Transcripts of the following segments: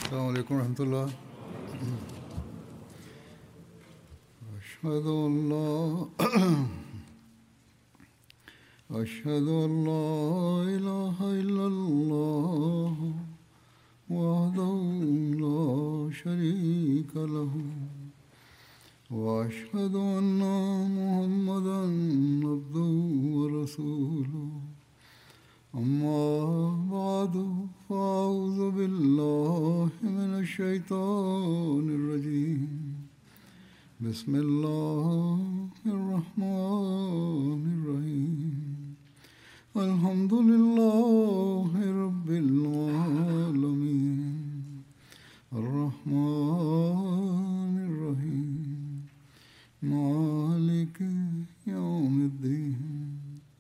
السلام عليكم ورحمة الله أشهد أن لا أشهد أن لا إله إلا الله وحده لا شريك له وأشهد أن محمدا عبده ورسوله أما بعد فأعوذ بالله من الشيطان الرجيم بسم الله الرحمن الرحيم الحمد لله رب العالمين الرحمن الرحيم مالك يوم الدين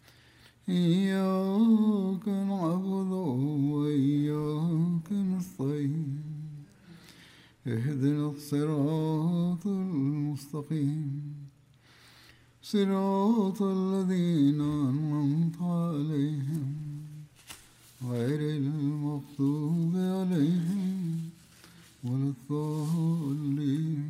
إياك نعبد وإياك نستعين اهدنا الصراط المستقيم صراط الذين أنعمت عليهم غير المغضوب عليهم ولا الضالين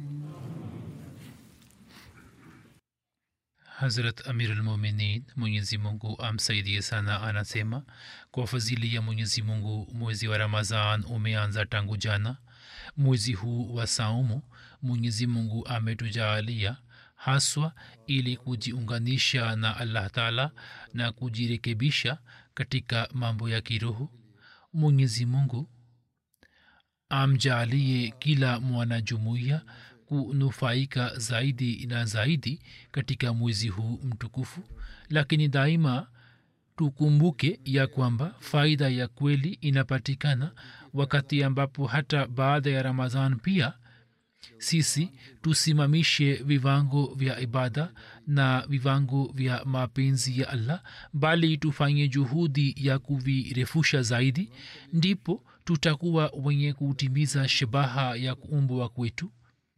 Hazrat Amir al-Muminin Mwenyezi Mungu amsaidie sana anasema kwa fadhili ya Mwenyezi Mungu mwezi wa Ramadhan umeanza tangu jana. Mwezi huu wa saumu Mwenyezi Mungu ametujaalia haswa ili kujiunganisha na Allah Taala na kujirekebisha katika mambo ya kiroho. Mwenyezi Mungu amjaalie kila mwanajumuiya kunufaika zaidi na zaidi katika mwezi huu mtukufu lakini daima tukumbuke ya kwamba faida ya kweli inapatikana wakati ambapo hata baada ya ramadhan pia sisi tusimamishe viwango vya ibada na viwango vya mapenzi ya allah bali tufanye juhudi ya kuvirefusha zaidi ndipo tutakuwa wenye kutimiza shabaha ya kuumbwa kwetu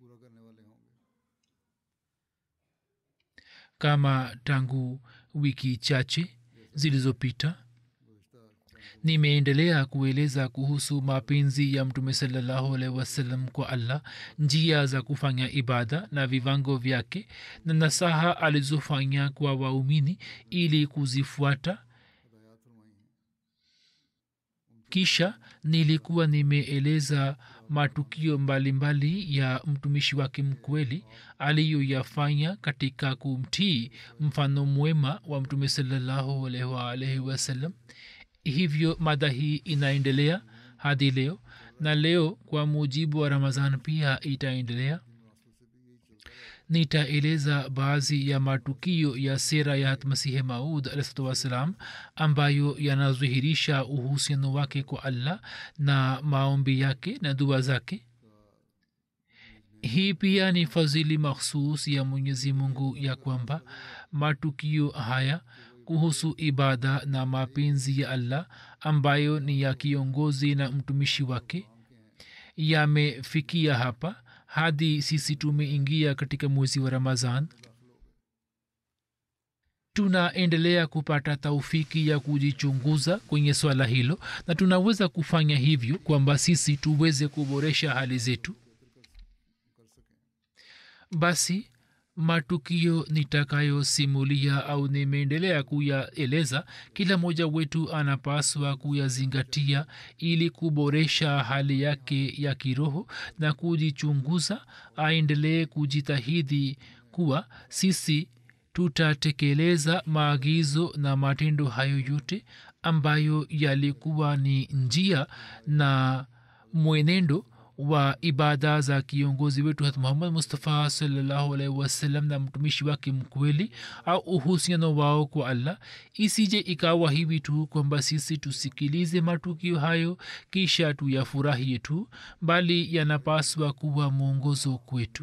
kama tangu wiki chache zilizopita nimeendelea kueleza kuhusu mapenzi ya mtume salallahu alaihi wasallam kwa allah njia za kufanya ibada na viwango vyake na nasaha alizofanya kwa waumini ili kuzifuata kisha nilikuwa nimeeleza matukio mbalimbali mbali ya mtumishi wake mkweli aliyoyafanya katika kumtii mfano mwema wa mtume salallahu alaihi wasallam hivyo mada hii inaendelea hadi leo na leo kwa mujibu wa ramadhan pia itaendelea nitaeleza baadhi ya matukio ya sera ya masihi maud alahsatu wassalam ambayo yanadhihirisha uhusiano wake kwa allah na maombi yake na dua zake hii pia ni fadhili makhsus ya mwenyezi mungu ya kwamba matukio haya kuhusu ibada na mapenzi ya allah ambayo ni ya kiongozi na mtumishi wake yamefikia hapa hadi sisi tumeingia katika mwezi wa ramazan tunaendelea kupata taufiki ya kujichunguza kwenye swala hilo na tunaweza kufanya hivyo kwamba sisi tuweze kuboresha hali zetu basi matukio nitakayosimulia au nimeendelea kuyaeleza kila mmoja wetu anapaswa kuyazingatia ili kuboresha hali yake ya kiroho na kujichunguza aendelee kujitahidi kuwa sisi tutatekeleza maagizo na matendo hayo yote ambayo yalikuwa ni njia na mwenendo wa ibada za kiongozi wetu hat muhammad mustafa salallahu alaihi wasallam na mtumishi wake mkweli au uhusiano wao kwa allah isije ikawa hivi tu kwamba sisi tusikilize matukio hayo kisha tuyafurahie tu bali yanapaswa kuwa mwongozo kwetu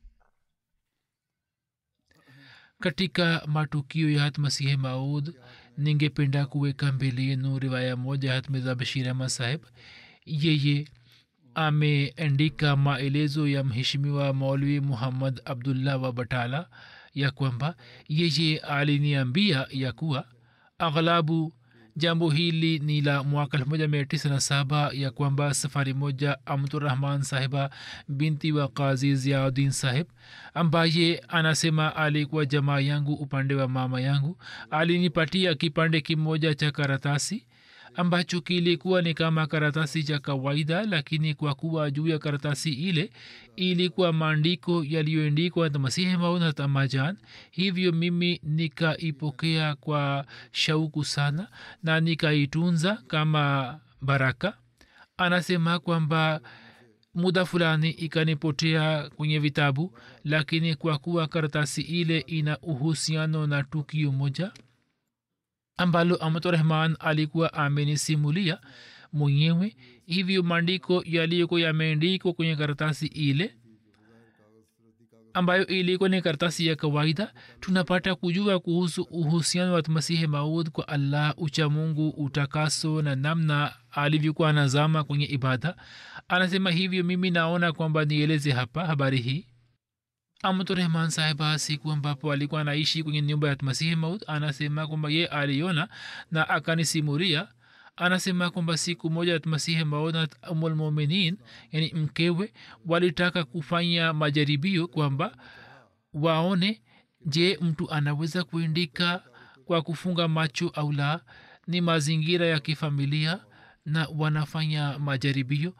katika matukio ya hatmasihi maud ningependa kuweka mbele yenu riwaya moja hatmiza bashir ahmad saheb yeye ameandika maelezo ya mheshimiwa maulwi muhammad abdullah wa batala ya kwamba yeye aliniambia ya kuwa aghlabu jambo hili ni la mwaka 1997 ya kwamba safari moja amturahman sahiba binti wa kazi ziaudin sahib ambaye anasema alikuwa jamaa yangu upande wa mama yangu alinipatia kipande kimoja cha karatasi ambacho kilikuwa ni kama karatasi cha kawaida lakini kwa kuwa juu ya karatasi ile ilikuwa maandiko yaliyoendikwa na masihi mauna tamajan hivyo mimi nikaipokea kwa shauku sana na nikaitunza kama baraka anasema kwamba muda fulani ikanipotea kwenye vitabu lakini kwa kuwa karatasi ile ina uhusiano na tukio moja ambalo amaturahman alikuwa amenisimulia mwenyewe hivyo maandiko yaliyokuwa yameandikwa kwenye karatasi ile ambayo ilikuwa ni karatasi ya kawaida tunapata kujua kuhusu uhusiano wa masihi maud kwa allah uchamungu utakaso na namna alivyokuwa anazama kwenye ibada anasema hivyo mimi naona kwamba nieleze hapa habari hii amturehman sahiba siku ambapo alikuwa anaishi kwenye nyumba ya masihi maud anasema kwamba ye aliona na akanisimuria anasema kwamba siku moja masihi maud na umulmuminin yani mkewe walitaka kufanya majaribio kwamba waone je mtu anaweza kuindika kwa kufunga macho au la ni mazingira ya kifamilia na wanafanya majaribio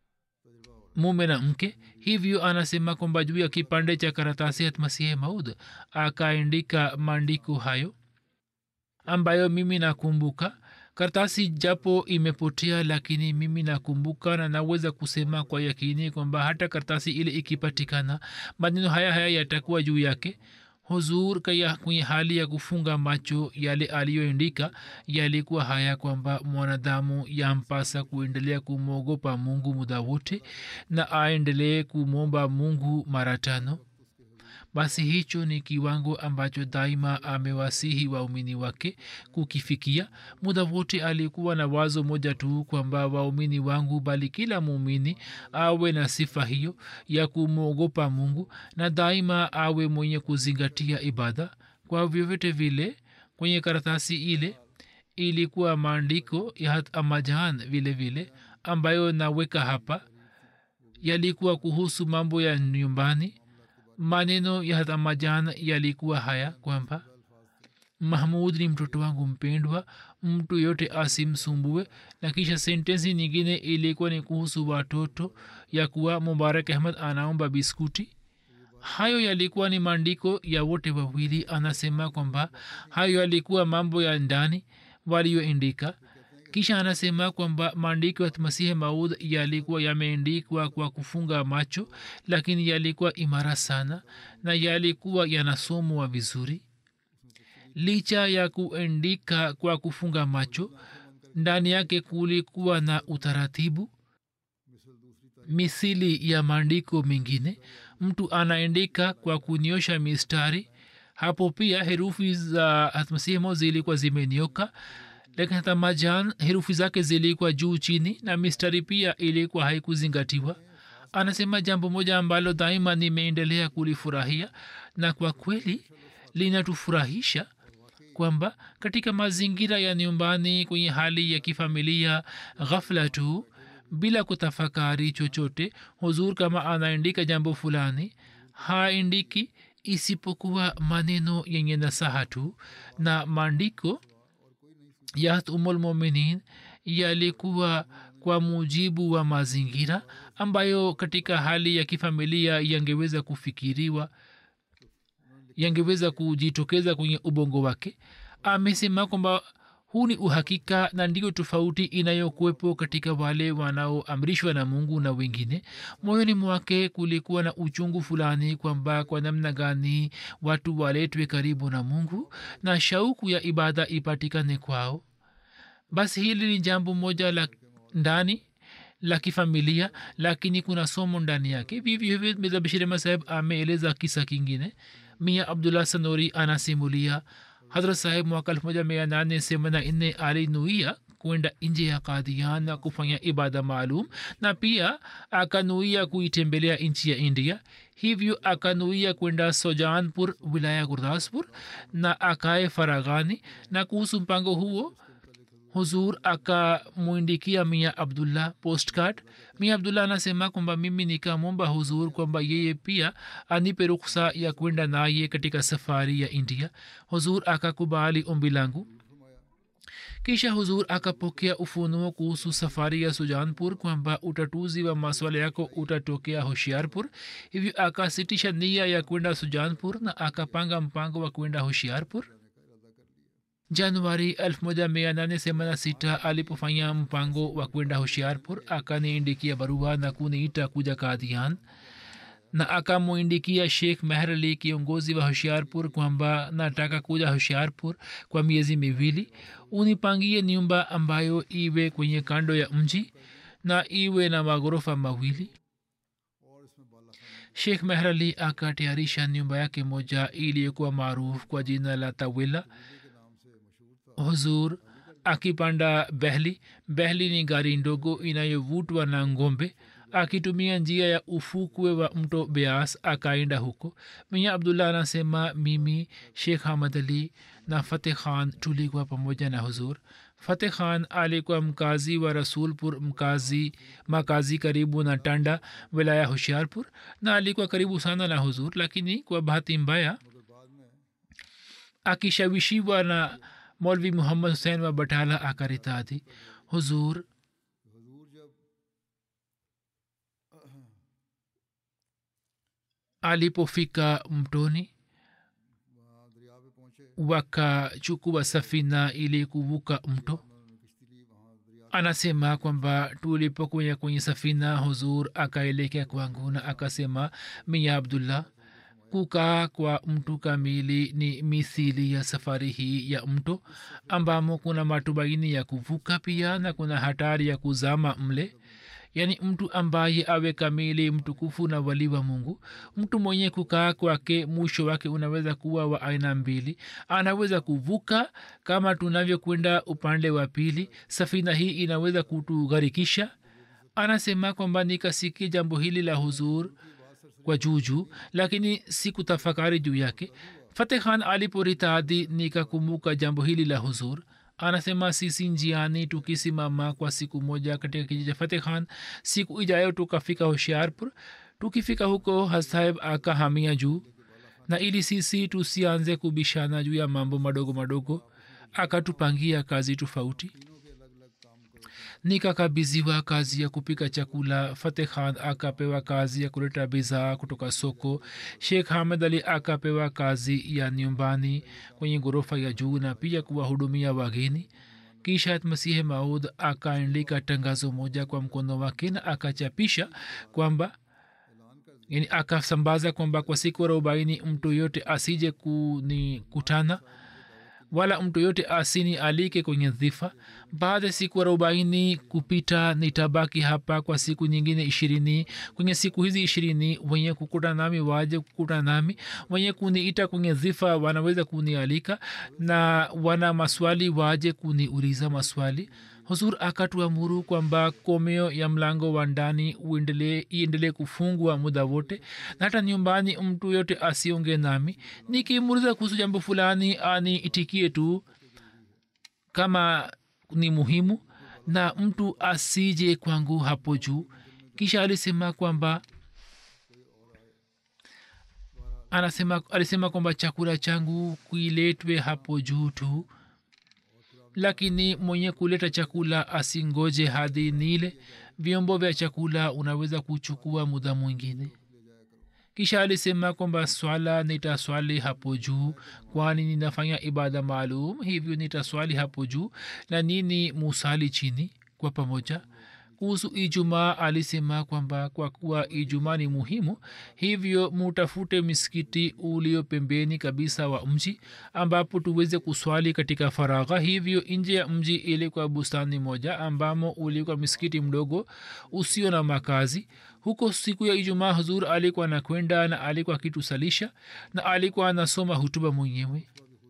mume na mke hivyo anasema kwamba juu ya kipande cha karatasi ya masihi maud akaandika maandiko hayo ambayo mimi nakumbuka karatasi japo imepotea lakini mimi nakumbuka na naweza kusema kwa yakini kwamba hata karatasi ile ikipatikana maneno haya haya yatakuwa juu yake huzur kaya kwenye hali ya kufunga macho yale aliyoandika yalikuwa haya kwamba mwanadamu yampasa kuendelea kumwogopa mungu muda wote na aendelee kumwomba mungu mara tano basi hicho ni kiwango ambacho daima amewasihi waumini wake kukifikia muda wote alikuwa na wazo moja tu kwamba waumini wangu bali kila muumini awe na sifa hiyo ya kumwogopa mungu na daima awe mwenye kuzingatia ibada kwa vyovyote vile kwenye karatasi ile ilikuwa maandiko ya amajan vile vile ambayo naweka hapa yalikuwa kuhusu mambo ya nyumbani maneno ya hamajan yalikuwa haya kwamba mahmud ni mtoto wangu mpendwa mtu yote asimsumbue na kisha sentensi nyingine ilikuwa ni kuhusu watoto ya kuwa mubarak ahmad anaomba biskuti hayo yalikuwa ni maandiko ya wote wawili anasema kwamba hayo yalikuwa mambo ya ndani waliyoindika kisha anasema kwamba maandiko ya masihi maud yalikuwa yameandikwa kwa kufunga macho lakini yalikuwa imara sana na yalikuwa yanasomwa vizuri licha ya kuandika kwa kufunga macho ndani yake kulikuwa na utaratibu misili ya maandiko mengine mtu anaandika kwa kunyosha mistari hapo pia herufi za hatmasihimo zilikuwa zimenioka lakini hata majan herufi zake zilikuwa juu chini na mistari pia ilikuwa haikuzingatiwa anasema jambo moja ambalo daima nimeendelea kulifurahia na kwa kweli linatufurahisha kwamba katika mazingira ya nyumbani kwenye hali ya kifamilia ghafla tu bila kutafakari chochote huzur kama anaandika jambo fulani haandiki isipokuwa maneno yenye nasaha tu na maandiko ya umulmuminin yalikuwa kwa mujibu wa mazingira ambayo katika hali ya kifamilia yangeweza kufikiriwa yangeweza kujitokeza kwenye ubongo wake amesema kwamba huu ni uhakika na ndio tofauti inayokuwepo katika wale wanaoamrishwa na mungu na wengine moyoni mwake kulikuwa na uchungu fulani kwamba kwa namna gani watu waletwe karibu na mungu na shauku ya ibada ipatikane kwao basi hili ni jambo moja la ndani la kifamilia lakini kuna somo ndani yake vivyo hivyo mirza bashir ahmad saheb ameeleza kisa kingine mia abdullah sanori anasimulia hadrat saheb mwaka elfu moja mia nane semana nne alinuia kwenda nje ya kadian na kufanya ibada maalum na pia akanuia kuitembelea nchi ya india hivyo akanuia kwenda sojanpur wilaya gurdaspur na akae faraghani na kuhusu mpango huo huzur akamwindikia mia abdullah postcard mia abdullah anasema kwamba mimi nikamwomba huzur kwamba yeye pia anipe ruksa ya kwenda naye katika safari ya india huzur akakubali ombi langu kisha huzur akapokea ufunuo kuhusu safari ya sujanpur kwamba utatuzi wa maswala yako utatokea hoshiarpur hivyo akasitisha nia ya kwenda sujanpur na akapanga mpango wa kwenda hoshiarpur januari 1886 alipofanya mpango wa kwenda hoshiarpur akaniindikia barua na kuniita kuja kadian na akamwindikia sheikh meher ali kiongozi wa hoshiarpur kwamba nataka kuja hoshiarpur kwa miezi miwili unipangie nyumba ambayo iwe kwenye kando ya mji na iwe na maghorofa mawili sheikh meher ali akatayarisha nyumba yake moja iliyokuwa maarufu kwa jina la tawila huzur akipanda behli behli ni gari ndogo inayovutwa na ngombe akitumia njia ya ufukwe wa mto beas akaenda huko mia abdullah anasema mimi shekh hamad ali na fateh khan tulikuwa pamoja na huzur fateh khan alikuwa mkazi wa rasulpur mkazi makazi karibu na tanda wilaya hushiarpur na alikuwa karibu sana na huzur lakini kwa bahati mbaya akishawishiwa na मौलवी मोहम्मद हुसैन व बटाला आकारिता थी हुजूर alipofika mtoni wakachukua safina ili kuvuka mto anasema kwamba tulipokuya kwenye safina huzur akaelekea kwangu na akasema miya abdullah kukaa kwa mtu kamili ni mithili ya safari hii ya mto ambamo kuna matumaini ya kuvuka pia na kuna hatari ya kuzama mle yaani mtu ambaye awe kamili mtukufu na wali wa mungu mtu mwenye kukaa kwake mwisho wake unaweza kuwa wa aina mbili anaweza kuvuka kama tunavyokwenda upande wa pili safina hii inaweza kutugharikisha anasema kwamba nikasikia jambo hili la huzur kwa juujuu lakini sikutafakari juu yake fateh khan aliporitadi nikakumbuka jambo hili la huzur anasema sisi njiani tukisimama kwa siku moja katika kijiji cha fateh khan siku ijayo tukafika hoshiarpur tukifika huko hasaheb akahamia juu na ili sisi tusianze kubishana juu ya mambo madogo madogo akatupangia kazi tofauti nikakabiziwa kazi ya kupika chakula fateh khan akapewa kazi ya kuleta bidhaa kutoka soko shekh hamad ali akapewa kazi ya nyumbani kwenye ghorofa ya juu na pia kuwahudumia wageni kisha masihi maud akaandika tangazo moja kwa mkono wake na akachapisha kwamba yani akasambaza kwamba kwa siku arobaini mtu yote asije kunikutana wala mtu yote asini alike kwenye dhifa baada ya siku arobaini kupita nitabaki hapa kwa siku nyingine ishirini kwenye siku hizi ishirini wenye kukuta nami waje kukuta nami wenye kuniita kwenye dhifa wanaweza kunialika na wana maswali waje kuniuliza maswali huzur akatuamuru kwamba komeo ya mlango wa ndani iendelee kufungwa muda wote na hata nyumbani mtu yote asionge nami nikimuuliza kuhusu jambo fulani aniitikie tu kama ni muhimu na mtu asije kwangu hapo juu kisha alisema kwamba anasema alisema kwamba chakula changu kuiletwe hapo juu tu lakini mwenye kuleta chakula asingoje hadi nile vyombo vya chakula unaweza kuchukua muda mwingine kisha alisema kwamba swala nitaswali hapo juu kwani ninafanya ibada maalum hivyo nitaswali hapo juu na nini musali chini kwa pamoja kuhusu ijumaa alisema kwamba kwa kuwa ijumaa ni muhimu hivyo mutafute misikiti ulio pembeni kabisa wa mji ambapo tuweze kuswali katika faragha hivyo nje ya mji ilikuwa bustani moja ambamo ulikuwa misikiti mdogo usio na makazi huko siku ya ijumaa huzur alikuwa anakwenda na alikuwa akitusalisha na alikuwa anasoma hutuba mwenyewe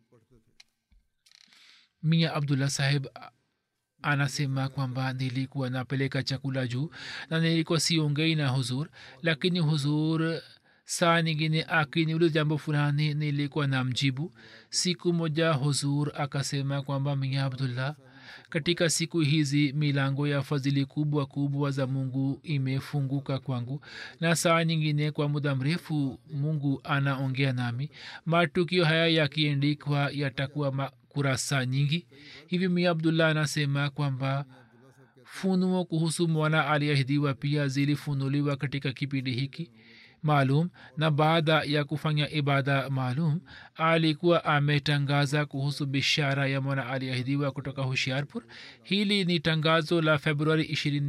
mia abdullah saheb anasema kwamba nilikuwa napeleka chakula juu na nilikuwa siongei na huzur lakini huzur saa nyingine akiniuliza jambo fulani nilikuwa na mjibu siku moja huzur akasema kwamba mia abdullah katika siku hizi milango ya fadhili kubwa kubwa za mungu imefunguka kwangu na saa nyingine kwa muda mrefu mungu anaongea nami matukio haya yakiendikwa yatakuwa kurasa nyingi hivi mi abdullah anasema kwamba funuo kuhusu mwana aliahidiwa pia zilifunuliwa katika kipindi hiki maalum na baada ya kufanya ibada maalum alikuwa ametangaza kuhusu bishara ya mwana aliahidiwa kutoka hushiarpur hili ni tangazo la februari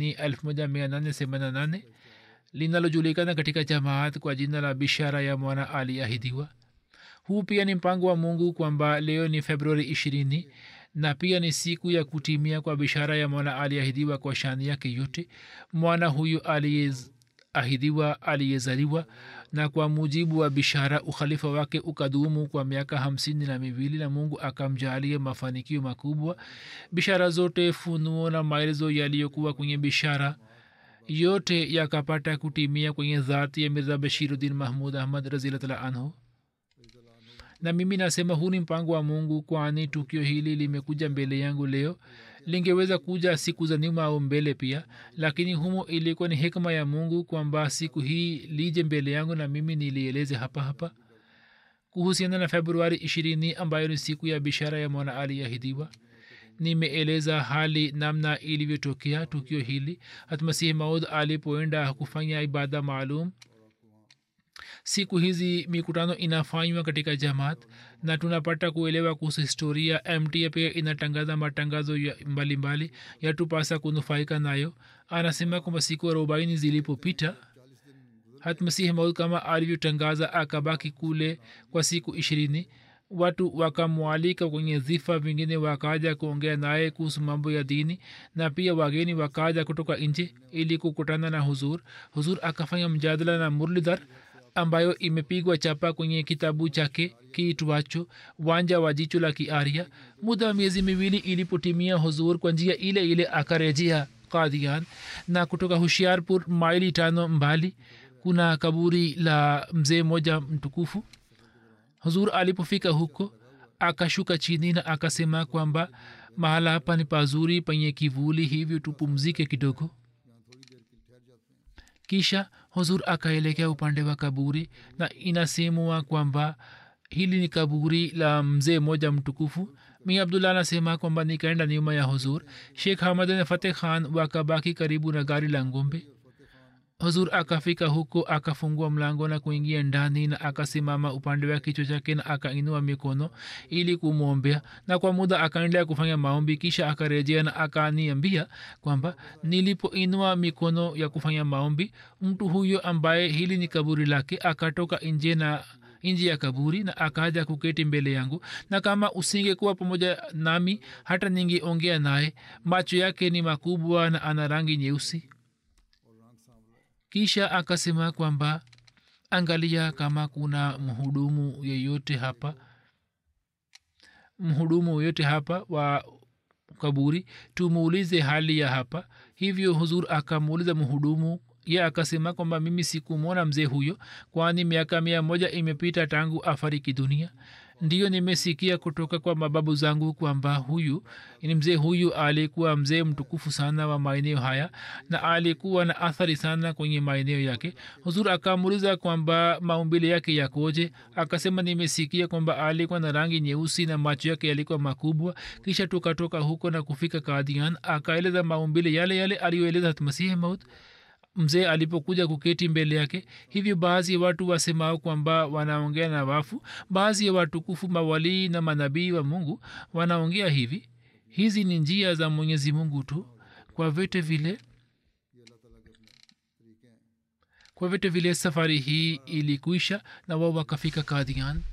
2 linalojulikana katika jamaat kwa jina la bishara ya mwana aliahidiwa huu pia ni mpango wa mungu kwamba leo ni februari ishirini na pia ni siku ya kutimia kwa bishara ya mwana aliahidiwa kwa shani yake yote mwana huyu aliyeahidiwa aliyezaliwa na kwa mujibu wa bishara ukhalifa wake ukadumu kwa miaka hamsini na miwili na mungu akamjalia mafanikio makubwa bishara zote funuo na maelezo yaliyokuwa kwenye bishara yote yakapata kutimia kwenye dhati ya mirza bashiruddin mahmud ahmad razilatlah anhu na mimi nasema huu ni mpango wa mungu kwani tukio hili limekuja mbele yangu leo lingeweza kuja siku za nyuma au mbele pia lakini humo ilikuwa ni hikma ya mungu kwamba siku hii lije mbele yangu na mimi nilieleze hapa hapa kuhusiana na februari ishirini ambayo ni siku ya bishara ya mwana aliahidiwa nimeeleza hali namna ilivyotokea tukio hili hatmasihi maud alipoenda kufanya ibada maalum siku hizi mikutano inafanywa katika jamaat na tunapata kuelewa kuhusu historia mta pia inatangaza matangazo ya mbalimbali yatupasa kunufaika nayo anasema kwamba siku arobaini zilipopita hatmasihi maud kama alivyotangaza akabaki kule kwa siku ishirini watu wakamwalika kwenye dhifa vingine wakaja kuongea naye kuhusu mambo ya dini na pia wageni wakaja kutoka nje ili kukutana na huzur huzur akafanya mjadala na murlidhar ambayo imepigwa chapa kwenye kitabu chake kiitwacho wanja wa jicho la kiaria muda wa miezi miwili ilipotimia huzur kwa njia ile ile akarejea kadian na kutoka hushiarpur maili tano mbali kuna kaburi la mzee moja mtukufu huzur alipofika huko akashuka chini na akasema kwamba mahala hapa ni pazuri penye kivuli hivyo tupumzike kidogo kisha huzur akaelekea upande wa kaburi na inasemwa kwamba hili ni kaburi la mzee moja mtukufu mi abdullah anasema kwamba nikaenda nyuma ya huzur shekh hamad fateh khan wakabaki karibu na gari la ngombe huzur akafika huko akafungua mlango na kuingia ndani na akasimama upande wa kichwa chake na akainua mikono ili kumwombea na kwa muda akaendelea kufanya maombi kisha akarejea na akaniambia kwamba nilipoinua mikono ya kufanya maombi mtu huyo ambaye hili ni kaburi lake akatoka nje na nje ya kaburi na akaja kuketi mbele yangu na kama usingekuwa pamoja nami hata ningeongea naye macho yake ni makubwa na ana rangi nyeusi kisha akasema kwamba angalia kama kuna mhudumu yeyote hapa mhudumu yoyote hapa wa kaburi tumuulize hali ya hapa hivyo huzur akamuuliza mhudumu ye akasema kwamba mimi sikumwona mzee huyo kwani miaka mia moja imepita tangu afariki dunia ndiyo nimesikia kutoka kwa mababu zangu kwamba huyu ni mzee huyu alikuwa mzee mtukufu sana wa maeneo haya na alikuwa na athari sana kwenye maeneo yake huzur akamuuliza kwamba maumbile yake yakoje akasema nimesikia kwamba alikuwa na rangi nyeusi na macho yake yalikuwa makubwa kisha tukatoka huko na kufika kadian akaeleza maumbile yale yale aliyoeleza hatmasihi maut mzee alipokuja kuketi mbele yake hivyo baadhi ya watu wasemao kwamba wanaongea na wafu baadhi ya watukufu mawalii na manabii wa mungu wanaongea hivi hizi ni njia za mwenyezi mungu tu kwa vyote vile kwa vyote vile safari hii ilikuisha na wao wakafika kadian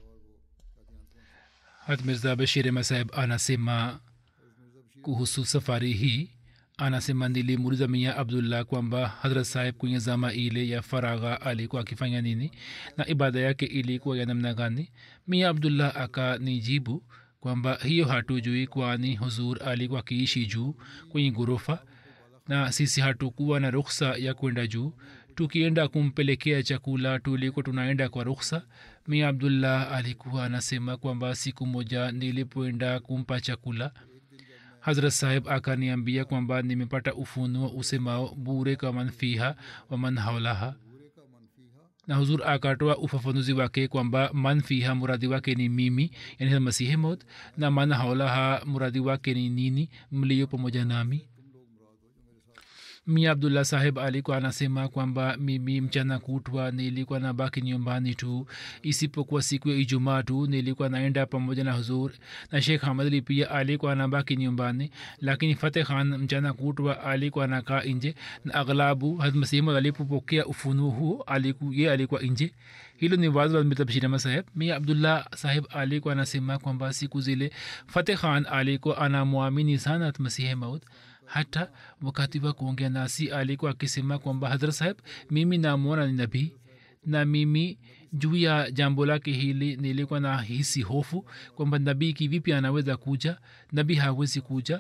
hat mirza bashir masahib anasema kuhusu safari hii anasema nilimuuliza mia abdullah kwamba hadrat saheb kwenye zama ile ya faragha alikuwa akifanya nini na ibada yake ilikuwa ya namna gani mia abdullah akanijibu kwamba hiyo hatujui kwani huzur alikuwa akiishi juu kwenye ghorofa na sisi hatukuwa na rukhsa ya kwenda juu tukienda kumpelekea chakula tulikuwa tunaenda kwa rukhsa mia abdullah alikuwa anasema kwamba siku moja nilipoenda kumpa chakula hazrat saheb akaniambia kwamba nimepata ufunuo usemao bure ka man fiha wa man haulaha na huzur akatoa ufafanuzi wake kwamba man fiha muradi wake ni mimi yani masihi maut na man haulaha muradi wake ni nini mlio pamoja nami mia abdullah saheb alikuwa anasema kwamba mimi mchana kutwa nilikuwa na baki nyumbani tu isipokuwa siku ya ijumaa tu nilikuwa naenda pamoja na huzur na shekh hamad ali pia alikuwa anabaki nyumbani lakini fateh khan mchana kutwa alikuwa anakaa nje na aghlabu hadmasimu alipopokea ufunuo huo aliku, ye alikuwa nje hilo ni wazo la mitabshirama saheb mia abdullah saheb alikuwa anasema kwamba siku zile fateh khan alikuwa anamwamini sana masihe maut hata wakati wa kuongea nasi alikuwa akisema kwamba hadrat saheb mimi namwona ni nabii na mimi juu ya jambo lake hili nilikuwa na hisi hofu kwamba nabii kivipi anaweza kuja nabii hawezi kuja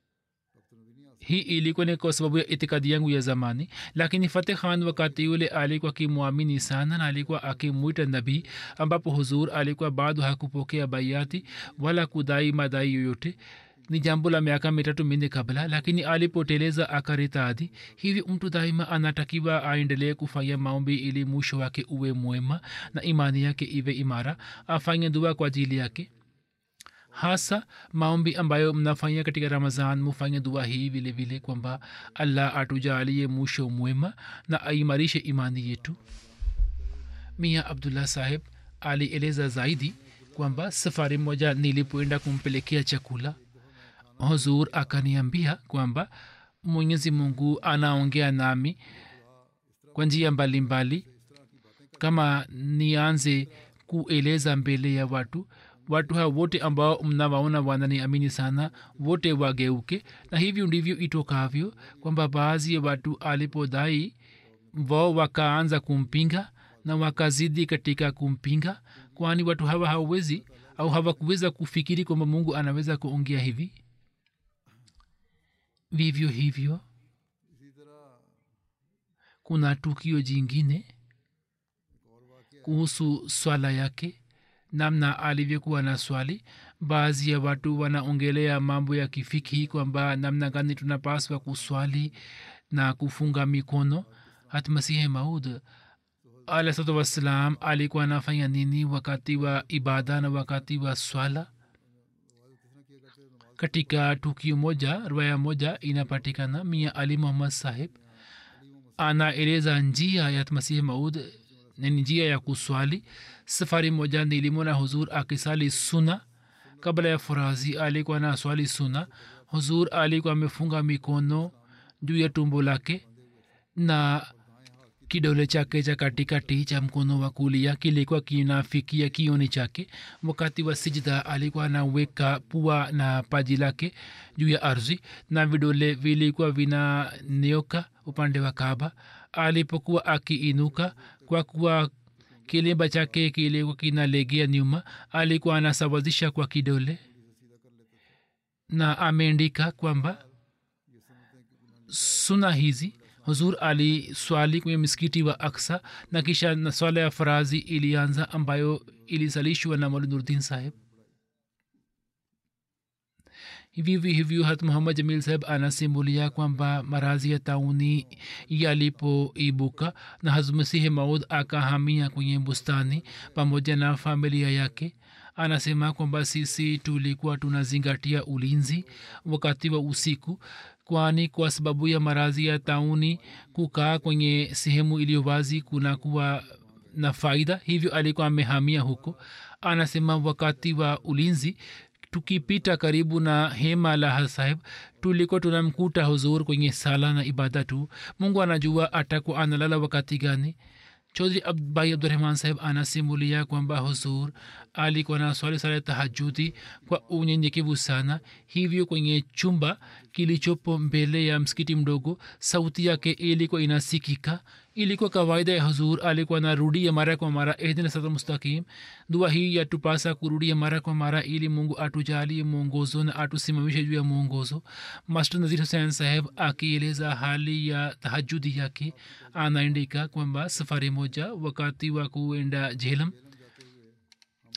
hii ilikuwa ni kwa sababu ya itikadi yangu ya zamani lakini fateh khan wakati ule alikuwa akimwamini sana na alikuwa akimwita nabii ambapo huzur alikuwa bado hakupokea baiati wala kudai madai yoyote ni jambo la miaka mitatu minne kabla lakini alipoteleza akaritadi hivi mtu daima anatakiwa aendelee kufanya maombi ili mwisho wake uwe mwema na imani yake iwe imara afanye dua kwa ajili yake hasa maombi ambayo mnafanya katika ramazan mufanye dua hii vile vile kwamba allah atujalie mwisho mwema na aimarishe imani yetu mia abdullah saheb alieleza zaidi kwamba safari moja nilipoenda kumpelekea chakula huzur akaniambia kwamba mwenyezi mungu anaongea nami kwa njia mbalimbali kama nianze kueleza mbele ya watu watu hao wote ambao mnawaona wananiamini sana wote wageuke na hivyo ndivyo itokavyo kwamba baadhi ya watu alipodai wao wakaanza kumpinga na wakazidi katika kumpinga kwani watu hawa hawawezi au hawakuweza kufikiri kwamba mungu anaweza kuongea hivi vivyo hivyo kuna tukio jingine kuhusu swala yake namna alivyokuwa na swali baadhi ya watu wanaongelea mambo ya kifiki kwamba namna gani tunapaswa kuswali na kufunga mikono hata masihi maud alahsatu wassalam alikuwa anafanya nini wakati wa ibada na wakati wa swala katika tukio moja rwaya moja inapatikana mia ali muhammad sahib anaeleza njia ya masihi maud ni njia ya kuswali safari moja nilimona huzur akisali suna kabla ya furazi alikuwa na swali suna huzur alikuwa amefunga mikono juu ya tumbo lake na kidole chake cha katikati cha mkono wa kulia kilikuwa kinafikia kioni chake wakati wa sijda alikuwa anaweka pua na paji lake juu ya ardhi na vidole vilikuwa vinanioka upande wa kaba alipokuwa akiinuka kwa kuwa kilemba chake kilikuwa kinalegea nyuma alikuwa anasawazisha kwa kidole na ameandika kwamba suna hizi huzur ali swali kwenye misikiti wa aksa na kisha na swala ya farazi ilianza ambayo ilisalishwa na maulnurdin saheb hivyo hivyo hat muhammad jamil saheb anasimulia kwamba marazi ya tauni yalipoibuka na hazmasihi maud akahamia kwenye bustani pamoja na familia yake anasema kwamba sisi tulikuwa tunazingatia ulinzi wakati wa usiku kwani kwa sababu ya marazi ya tauni kukaa kwenye sehemu iliyo wazi kunakuwa na faida hivyo alikuwa amehamia huko anasema wakati wa ulinzi tukipita karibu na hema la saheb tulikuwa tunamkuta huzur kwenye sala na ibada tu mungu anajua atakuwa analala wakati gani chaudhri bai abdurahman saheb anasimulia kwamba huzur alikuwa na swali sala tahajudi kwa unyenyekevu sana hivyo kwenye chumba kilichopo mbele ya msikiti mdogo sauti yake ilikuwa inasikika ilikuwa kawaida ya huzur alikuwa narudia mara kwa mara ehdina sata mustaqim dua hii yatupasa kurudia mara kwa mara ili mungu atujalie mwongozo na atusimamishe juu ya mwongozo master nazir hussein saheb akieleza hali ya tahajudi yake anaandika kwamba safari moja wakati wa kuenda jhelam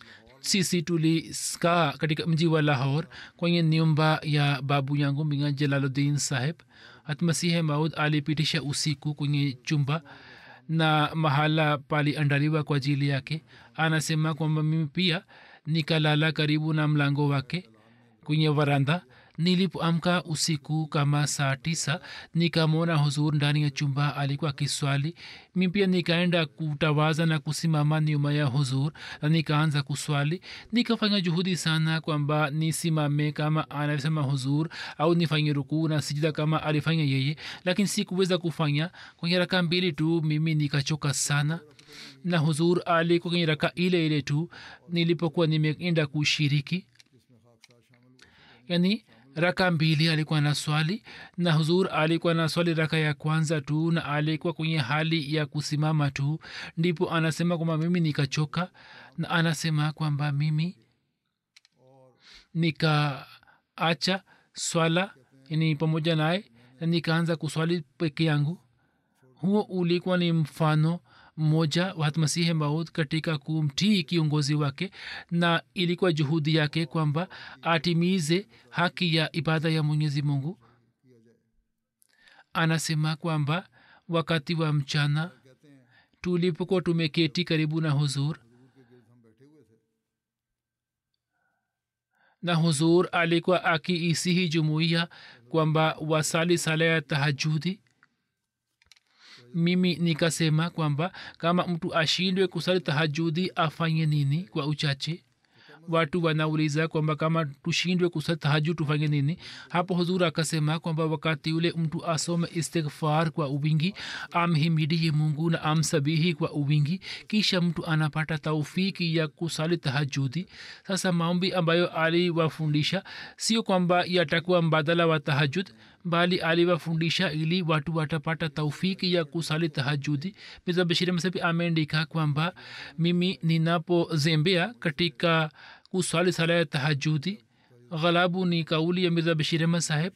sisi tuliskaa katika mji wa lahor kwenye nyumba ya babu yangu minga jalaluddin saheb hatmasihe maud alipitisha usiku kwenye chumba na mahala paliandaliwa kwa ajili yake anasema kwamba mimi pia nikalala karibu na mlango wake kwenye varanda nilipoamka usiku kama saa tisa nikamwona huzur ndani ya chumba alikuwa akiswali mi pia nikaenda kutawaza na kusimama nyuma ya huzur na nikaanza kuswali nikafanya juhudi sana kwamba nisimame kama anavyosema huzur au nifanye rukuu na sijida kama alifanya yeye lakini sikuweza kufanya kwenye raka mbili tu mimi nikachoka sana na huzur alikuwa kwenye raka ile ile tu nilipokuwa nimeenda kushiriki yani raka mbili alikuwa na swali na huzur alikuwa na swali raka ya kwanza tu na alikuwa kwenye hali ya kusimama tu ndipo anasema kwamba mimi nikachoka na anasema kwamba mimi nikaacha swala ni pamoja naye na nikaanza kuswali peke yangu huo ulikuwa ni mfano mmoja wa masihi maud katika kumtii kiongozi wake na ilikuwa juhudi yake kwamba atimize haki ya ibada ya mwenyezi mungu anasema kwamba wakati wa mchana tulipokuwa tumeketi karibu na huzur na huzur alikuwa akiisihi jumuiya kwamba wasali sala ya tahajudi mimi nikasema kwamba kama mtu ashindwe kusali tahajudi afanye nini kwa uchache watu wanauliza kwamba kama tushindwe kusali tahajud tufanye nini hapo huzur akasema kwamba wakati ule mtu asome istighfar kwa uwingi amhimidie mungu na amsabihi kwa uwingi kisha mtu anapata taufiki ya kusali tahajudi sasa maombi ambayo aliwafundisha sio kwamba yatakuwa mbadala wa tahajud bali aliwafundisha ili watu watapata taufiki ya kusali tahajudi miza bashiri msabi ameandika kwamba mimi ninapozembea katika kuswali sala ya tahajudi ghalabu ni kauli ya mirza bashir ahmad saheb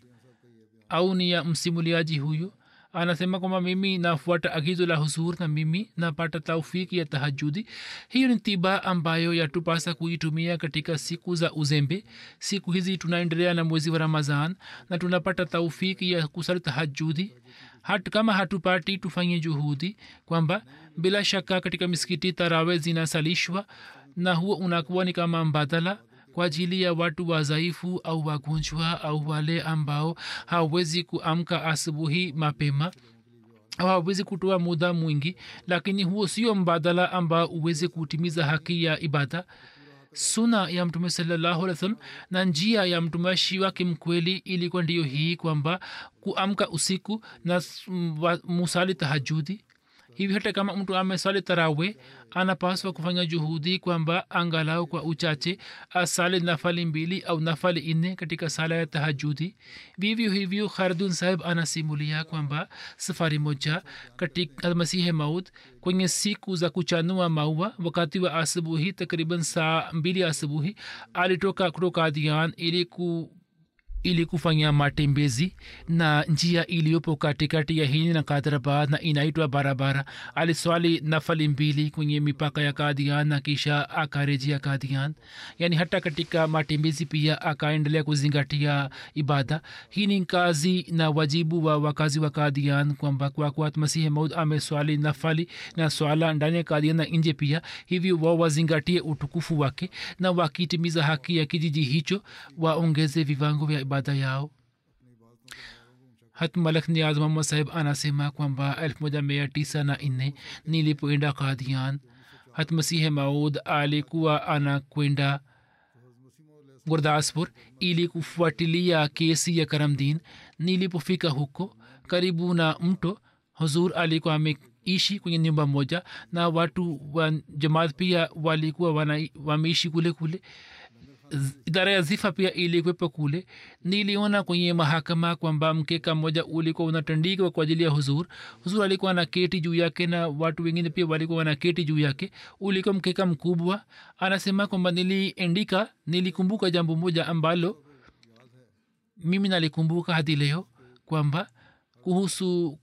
au ni ya msimuliaji huyu anasema kwamba mimi nafuata agizo la huzur na mimi napata taufiki ya tahajudi hiyo ni tiba ambayo yatupasa kuitumia katika siku za uzembe siku hizi tunaendelea na mwezi wa ramazan na tunapata taufiki ya kusali tahajudi hat, kama hatupati tufanye juhudi kwamba bila shaka katika misikiti tarawe zinasalishwa na huo unakuwa ni kama mbadala kwa ajili ya watu wadhaifu au wagonjwa au wale ambao hawawezi kuamka asubuhi mapema au hawawezi kutoa muda mwingi lakini huo sio mbadala ambao uweze kutimiza haki ya ibada suna ya mtume salallahu alih wasallam na njia ya mtumishi wake mkweli ilikuwa ndiyo hii kwamba kuamka usiku na musali tahajudi hivi hata kama mtu amesali tarawe anapaswa kufanya juhudi kwamba angalau kwa uchache asali nafali mbili au nafali nne katika sala ya tahajudi vivyo hivyo khardun sahib anasimulia kwamba safari moja katika masihe maud kwenye siku za kuchanua maua wakati wa asubuhi takriban saa mbili asubuhi alitoka kutoka adian ili ku ili kufanya matembezi na njia iliyopo katikati ya hini na kadrabad na inaitwa barabara aliswali nafali mbili kwenye mipaka ya kadian na kisha akarejea kadian yaani hata katika matembezi pia akaendelea kuzingatia ibada hii ni kazi na wajibu wa wakazi wa kadian kwamba kwa kuwa masihi maud ameswali nafali na swala ndani ya kadian na nje pia hivyo wao wazingatie utukufu wake na wakitimiza haki ya kijiji hicho waongeze viwango vya ibada yao hat malak niaz muhammad sahib anasema kwamba elfu moja mia tisa na nne nilipoenda kadian hat masihe maud alikuwa anakwenda gurdaspur ili kufuatilia kesi ya karamdin nilipofika huko karibu na mto huzur alikuwa ameishi kwenye nyumba moja na watu wa jamaat pia walikuwa wameishi kule kule idara ya zifa pia ilikwepo kule niliona kwenye mahakama kwamba mkeka mmoja ulikuwa unatandikwa kwa ajili ya huzur huzur alikuwa na keti juu yake na watu wengine pia walikuwa wana keti juu yake ulikuwa mkeka mkubwa anasema kwamba niliendika nilikumbuka jambo moja ambalo mimi nalikumbuka hadi leo kwamba kuhusu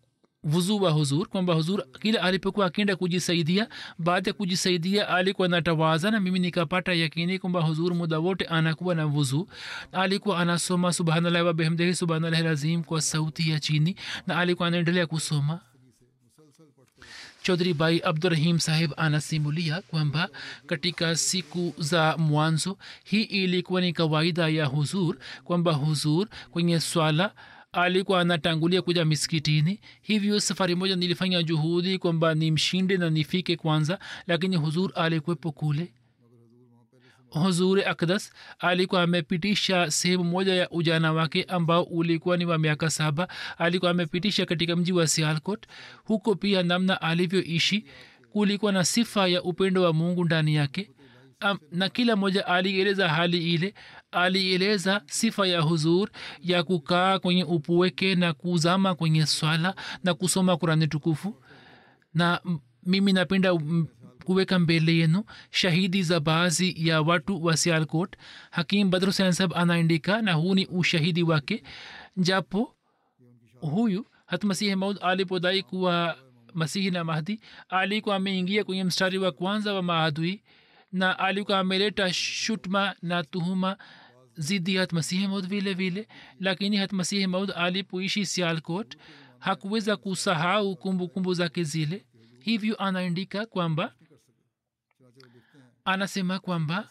vuzu wa huzur kwamba huzur kila alipokuwa akienda kujisaidia baada ya kujisaidia alikuwa natawaza na mimi nikapata yakini kwamba huzur muda wote anakuwa na vuzu alikuwa anasoma subhanallah wabehmdehi subhanallah lazim kwa sauti ya chini na alikuwa anaendelea kusoma chaudhri bai abdurahim sahib anasimulia kwamba katika siku za mwanzo hii ilikuwa ni kawaida ya huzur kwamba huzur kwenye swala alikuwa anatangulia kuja miskitini hivyo safari moja nilifanya juhudi kwamba nimshinde na nifike kwanza lakini huzur alikuwepo kule huzuri akdas alikuwa amepitisha sehemu moja ya ujana wake ambao ulikuwa ni wa miaka saba alikuwa amepitisha katika mji wa sialkot huko pia namna alivyoishi kulikuwa na sifa ya upendo wa mungu ndani yake Am, na kila mmoja alieleza hali ile alieleza sifa ya huzur ya kukaa kwenye upuweke na kuzama kwenye swala na kusoma kurani tukufu na m- mimi napenda m- kuweka mbele yenu shahidi za baadhi ya watu wa sialkot hakim badr husein sab anaandika na huu ni ushahidi wake japo huyu hatmasihi maud alipodai kuwa masihi na mahdi alikuwa ameingia kwenye mstari wa kwanza wa maadui na alikuwa ameleta shutma na tuhuma zidi ya hatmasihi maud vile vile lakini hatmasihi maud alipoishi sialkot hakuweza kusahau kumbukumbu zake zile hivyo anaandika kwamba anasema kwamba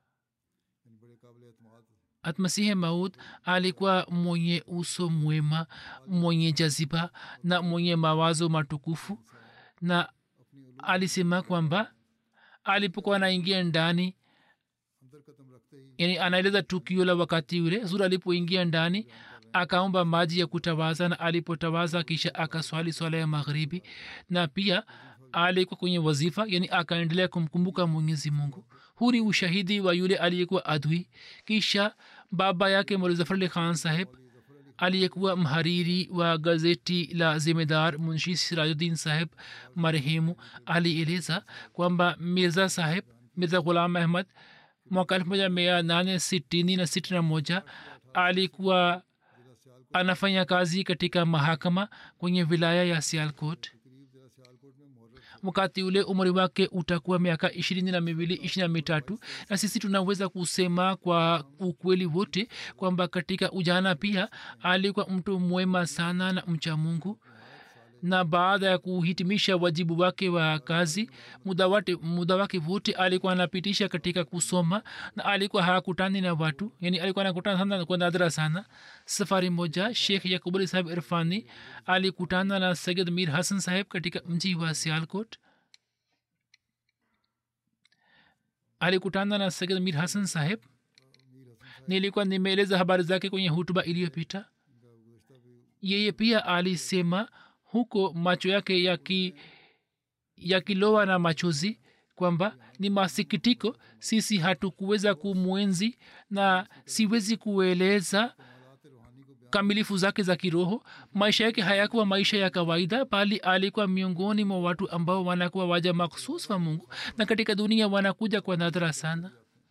atmasihi maud alikuwa mwenye uso mwema mwenye jaziba na mwenye mawazo matukufu na alisema kwamba alipokuwa anaingia ndani yani anaeleza tukio la wakati ule zuri alipoingia ndani akaomba maji ya kutawaza na alipotawaza kisha akaswali swala ya magharibi na pia alikuwa kwenye wazifa yani akaendelea kumkumbuka mwenyezi mungu huu ni ushahidi wa yule aliyekuwa adui kisha baba yake molzafarli khan saheb aliyekuwa mhariri wa gazeti la zimedar munshi sirajuddin saheb marehemu alieleza kwamba mirza saheb mirza ghulam ahmad mwaka elfu moja mia nane sitini na sitini na moja alikuwa anafanya kazi katika mahakama kwenye wilaya ya sialkot wakati ule umri wake utakuwa miaka ishirini na miwili ishiri na mitatu na sisi tunaweza kusema kwa ukweli wote kwamba katika ujana pia alikuwa mtu mwema sana na mcha mungu na baada ya kuhitimisha wajibu wake wa kazi muda wate muda wake wote alikuwa anapitisha katika kusoma na alikuwa hakutani na watu yani alikuwa anakutana sana kwa nadra sana safari moja shekh yakubuli saheb irfani alikutana na sayid mir hasan saheb katika mji wa sialkot alikutana na sayid mir hasan saheb nilikuwa nimeeleza habari zake kwenye hutuba iliyopita yeye pia alisema huko macho yake yaki yakilowa na machozi kwamba ni masikitiko sisi hatukuweza kumwenzi na siwezi kueleza kamilifu zake za kiroho maisha yake hayakuwa maisha ya kawaida bali alikuwa miongoni mwa watu ambao wanakuwa waja maksus wa mungu na katika dunia wanakuja kwa nadra sana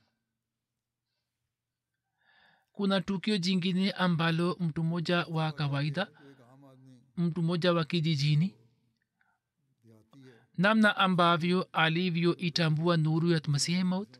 kuna tukio jingine ambalo mtu mmoja wa kawaida mtu mmoja wa kijijini namna ambavyo alivyoitambua nuru ya masihi maut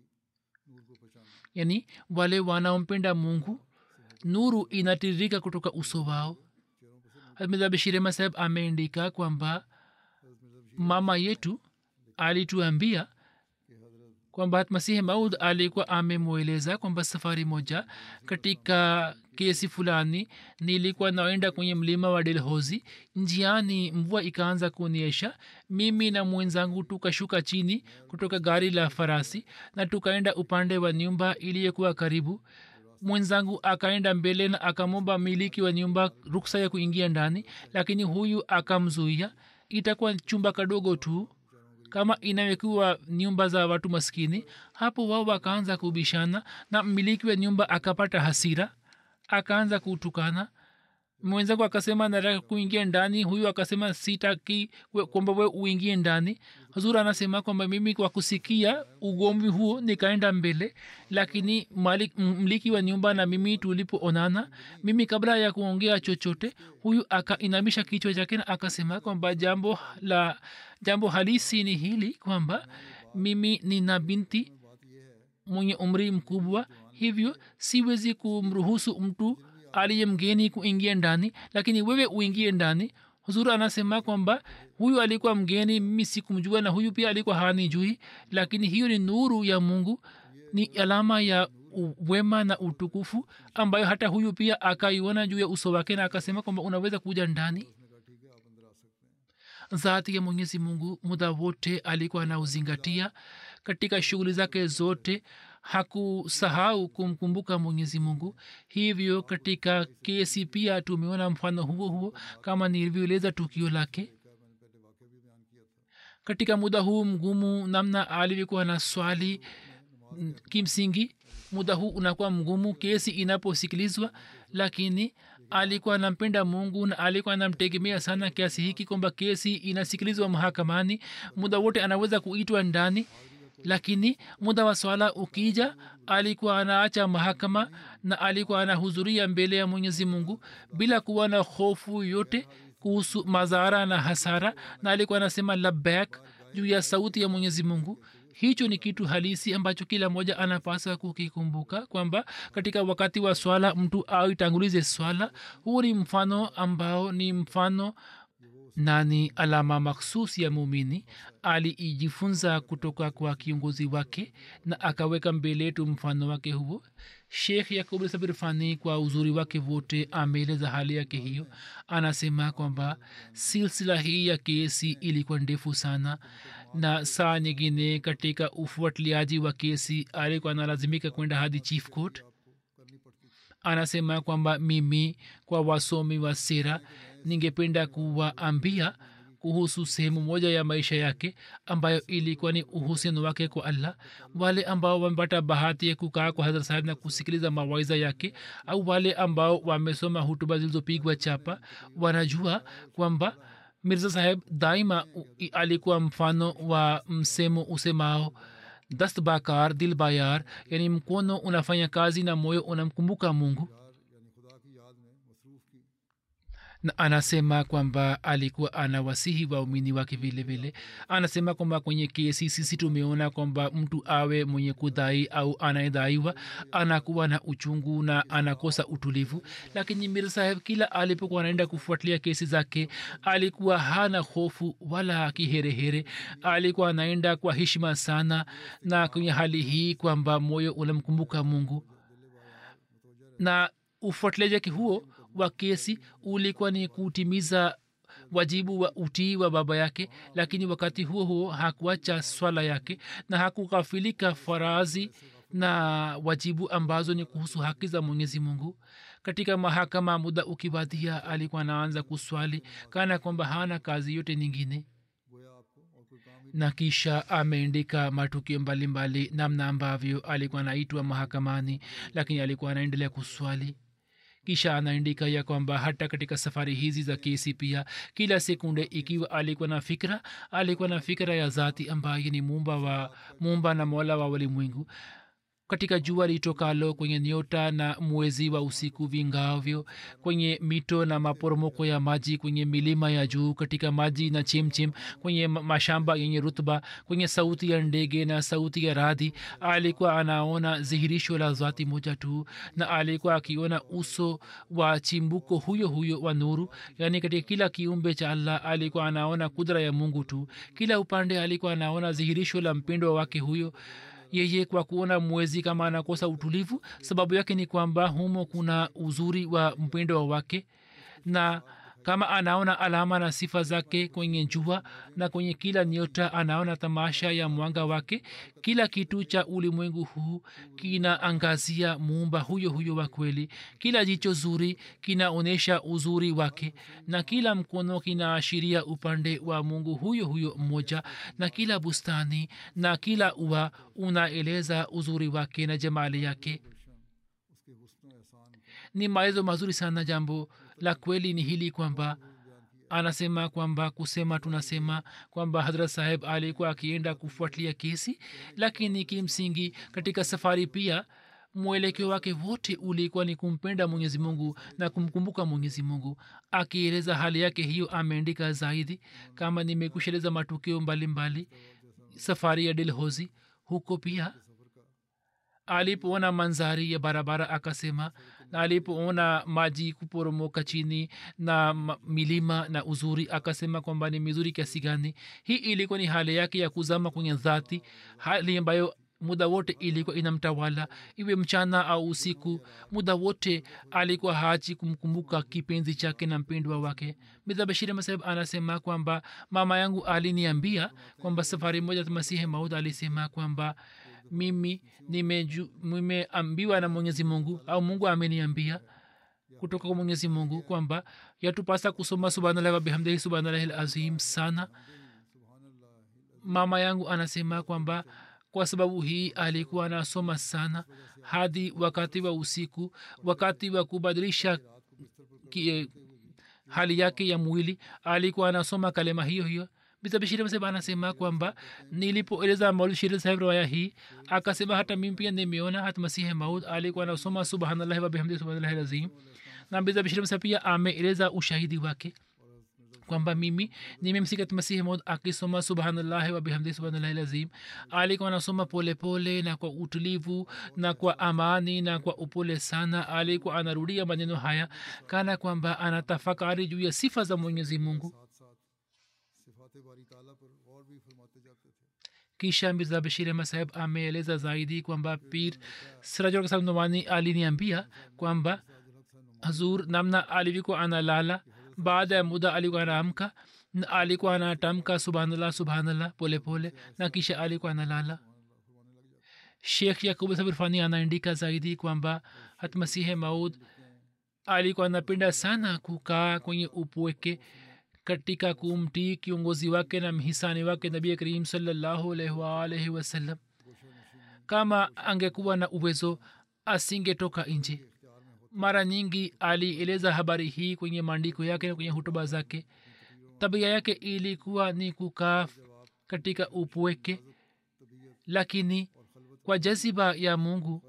yani wale wanaompenda mungu nuru inatiririka kutoka uso wao mirza bashirema saheb ameandika kwamba mama yetu alituambia kwamba masihi maud alikuwa amemweleza kwamba safari moja katika kesi fulani nilikuwa naenda kwenye mlima wa delhozi njiani mvua ikaanza kuonyesha mimi na mwenzangu tukashuka chini kutoka gari la farasi na tukaenda upande wa nyumba iliyokuwa karibu mwenzangu akaenda mbele na akamwomba miliki wa nyumba ruksa ya kuingia ndani lakini huyu akamzuia itakuwa chumba kadogo tu kama inawekiwa nyumba za watu maskini hapo wao wakaanza kubishana na mmiliki wa nyumba akapata hasira akaanza kutukana mwenzangu akasema nataka kuingia ndani huyu akasema sitaki we- kwamba we uingie ndani huzur anasema kwamba mimi kwa kusikia ugomvi huo nikaenda mbele lakini malik, m- mliki wa nyumba na mimi tulipoonana mimi kabla ya kuongea chochote huyu akainamisha kichwa chake na akasema kwamba jambo la jambo halisi ni hili kwamba mimi nina binti mwenye umri mkubwa hivyo siwezi kumruhusu mtu aliye mgeni kuingia ndani lakini wewe uingie ndani huzuru anasema kwamba huyu alikuwa mgeni mimi sikumjua na huyu pia alikuwa hanijui lakini hiyo ni nuru ya mungu ni alama ya u- wema na utukufu ambayo hata huyu pia akaiona juu ya uso wake na akasema kwamba unaweza kuja ndani zati ya mwenyezi mungu muda wote alikuwa anauzingatia katika shughuli zake zote hakusahau kumkumbuka mwenyezi mungu hivyo katika kesi pia tumeona mfano huo huo kama nilivyoeleza tukio lake katika muda huu mgumu namna alivyokuwa na swali mm, kimsingi muda huu unakuwa mgumu kesi inaposikilizwa lakini alikuwa anampenda mungu na alikuwa anamtegemea sana kiasi hiki kwamba kesi inasikilizwa mahakamani muda wote anaweza kuitwa ndani lakini muda wa swala ukija alikuwa anaacha mahakama na alikuwa anahudhuria mbele ya mwenyezi mungu bila kuwa na hofu yote kuhusu madhara na hasara na alikuwa anasema labak juu ya sauti ya mwenyezi mungu hicho ni kitu halisi ambacho kila mmoja anapasa kukikumbuka kwamba katika wakati wa swala mtu aitangulize swala huu ni mfano ambao ni mfano na ni alama makhsus ya mumini aliijifunza kutoka kwa kiongozi wake na akaweka mbele yetu mfano wake huo shekh yakub sabir fani kwa uzuri wake wote ameeleza hali yake hiyo anasema kwamba silsila hii ya kesi ilikuwa ndefu sana na saa nyingine katika ufuatiliaji wa kesi alikuwa analazimika kwenda hadi chief court anasema kwamba mimi kwa wasomi wa sera ningependa kuwaambia kuhusu sehemu moja ya maisha yake ambayo ilikuwa ni uhusiano wake kwa allah wale ambao wamepata bahati ya kukaa kwa hadhrat sahib na kusikiliza mawaiza yake au wale ambao wamesoma hutuba zilizopigwa chapa wanajua kwamba mirza saheb daima u- i- alikuwa mfano wa msemo usemao dast bakar dil bayar yani mkono unafanya kazi na moyo unamkumbuka mungu na anasema kwamba alikuwa anawasihi waumini wake vile vile anasema kwamba kwenye kesi sisi tumeona kwamba mtu awe mwenye kudai au anayedaiwa anakuwa na uchungu na anakosa utulivu lakini mir saheb kila alipokuwa anaenda kufuatilia kesi zake alikuwa hana hofu wala kiherehere alikuwa anaenda kwa heshima sana na kwenye hali hii kwamba moyo unamkumbuka mungu na ufuatiliaji wake huo wa kesi ulikuwa ni kutimiza wajibu wa utii wa baba yake lakini wakati huo huo hakuacha swala yake na hakughafilika farazi na wajibu ambazo ni kuhusu haki za mwenyezi mungu katika mahakama muda ukiwadia alikuwa anaanza kuswali kana kwamba hana kazi yote nyingine na kisha ameandika matukio mbalimbali namna ambavyo alikuwa anaitwa mahakamani lakini alikuwa anaendelea kuswali kisha anaandika ya kwamba hata katika safari hizi za kesi pia kila sekunde ikiwa alikuwa na fikra alikuwa na fikra ya zati ambaye ni mumba wa mumba na mola wa walimwengu katika jua litokalo kwenye nyota na mwezi wa usiku vingavyo kwenye mito na maporomoko ya maji kwenye milima ya juu katika maji na chemchem kwenye ma- mashamba yenye rutba kwenye sauti ya ndege na sauti ya radhi alikuwa anaona dhihirisho la zati moja tu na alikuwa akiona uso wa chimbuko huyo huyo wa nuru yaani katika kila kiumbe cha allah alikuwa anaona kudra ya mungu tu kila upande alikuwa anaona dhihirisho la mpendwa wake huyo yeye kwa kuona mwezi kama anakosa utulivu sababu yake ni kwamba humo kuna uzuri wa mpendo wake na kama anaona alama na sifa zake kwenye jua na kwenye kila nyota anaona tamasha ya mwanga wake kila kitu cha ulimwengu huu kinaangazia muumba huyo huyo wa kweli kila jicho zuri kinaonyesha uzuri wake na kila mkono kinaashiria upande wa mungu huyo huyo mmoja na kila bustani na kila ua unaeleza uzuri wake na jamali yake ni maelezo mazuri sana jambo la kweli ni hili kwamba anasema kwamba kusema tunasema kwamba hadrat saheb alikuwa akienda kufuatilia kesi lakini kimsingi katika safari pia mwelekeo wake wote ulikuwa ni kumpenda mwenyezi mungu na kumkumbuka mwenyezi mungu akieleza hali yake hiyo ameandika zaidi kama nimekusheleza matukio mbalimbali safari ya dilhozi huko pia alipoona manzari ya barabara akasema na alipoona maji kuporomoka chini na ma- milima na uzuri akasema kwamba ni mizuri kiasi gani hii ilikuwa ni hali yake ya kuzama kwenye dhati hali ambayo muda wote ilikuwa inamtawala iwe mchana au usiku muda wote alikuwa haji kumkumbuka kipenzi chake na mpendwa wake midha bashiri masahib anasema kwamba mama yangu aliniambia kwamba safari moja masihi maud alisema kwamba mimi nimeju- nimeambiwa na mwenyezi mungu au mungu ameniambia kutoka kwa mwenyezi mungu kwamba yatupasa kusoma subhanallah wabihamdihi subhanallahi lazim sana mama yangu anasema kwamba kwa sababu hii alikuwa anasoma sana hadi wakati wa usiku wakati wa kubadilisha ki, hali yake ya mwili alikuwa anasoma kalema hiyo hiyo bitabishiri mseba anasema kwamba nilipoeleza maulid shiri sahib riwaya hii akasema hata mimi pia nimeona hata masihi maud alikuwa anasoma subhanallahi wa bihamdihi subhanallahi lazim na bitabishiri mseba pia ameeleza ushahidi wake kwamba mimi nimemsikia masihi maud akisoma subhanallahi wa bihamdihi subhanallahi lazim alikuwa anasoma polepole na kwa utulivu na kwa amani na kwa upole sana alikuwa anarudia maneno haya kana kwamba anatafakari juu ya sifa za mwenyezi mungu सिफात बारी ताला पर और भी फरमाते जाते थे kisha mirza bashir ahmad saheb ameeleza zaidi kwamba pir sirajul kasab nomani aliniambia kwamba hazur namna alivyokuwa analala baada ya muda alikuwa anaamka na alikuwa anatamka subhanallah subhanallah pole pole na kisha alikuwa analala shekh yakub sabir fani anaandika zaidi kwamba hatmasihe maud alikuwa anapenda sana kukaa kwenye upweke katika kumtii kiongozi wake na mhisani wake nabii karim salallahu alaihi waalaihi wasallam kama angekuwa na uwezo asingetoka nje mara nyingi alieleza habari hii kwenye maandiko yake na kwenye hutuba zake tabia yake ilikuwa ni kukaa katika upweke lakini kwa jaziba ya mungu